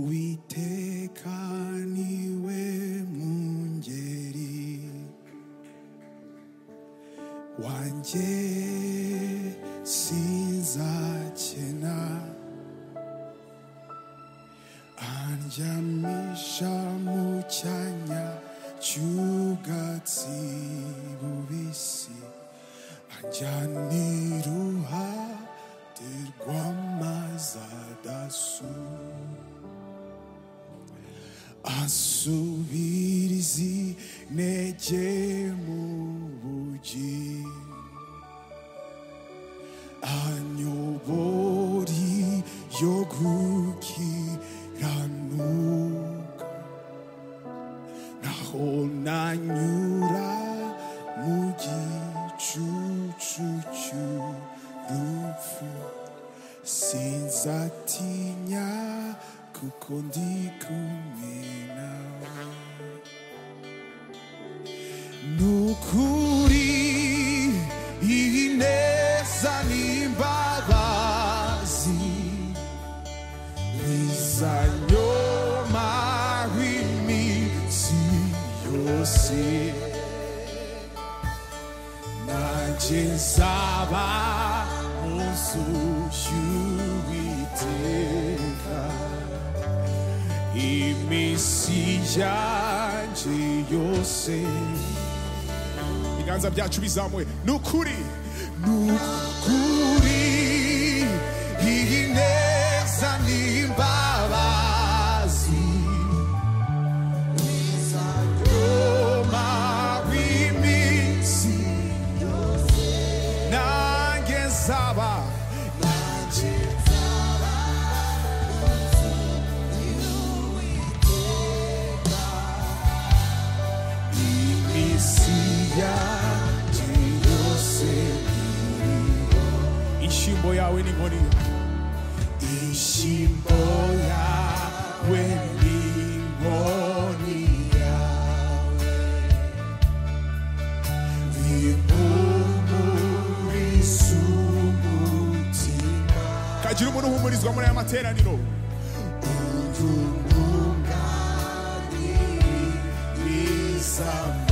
uwiteka niwe mwungeri wanjye sinzakena andyamisha mu cyanya cy'ubwatsi bubisi anjyana iruhande rw'amazi adasuma asubiriza intege mu bugi anyobori yo gukiranuka naho nanyura mu gicucu cy'urupfu sinzatinya kuko ndi kumwe nawe nukuri iyi neza n'imbabazi bizanyoma iminsi yose nanjye nzaba mu nzu y'uwiteka iminsi yanjye yose ibiganza byacu bizamuwe ni ukuri ni ukuri iyi neza n'imbabazi bizagoma iminsi nanjye nzaba nanjye imisiya yose inshyimbo yawe ni nkoni inshyimbo yawe ni nkoni yawe bihumuriza umutima kagira umuntu uhumurizwa muri aya materaniro umva umwunganira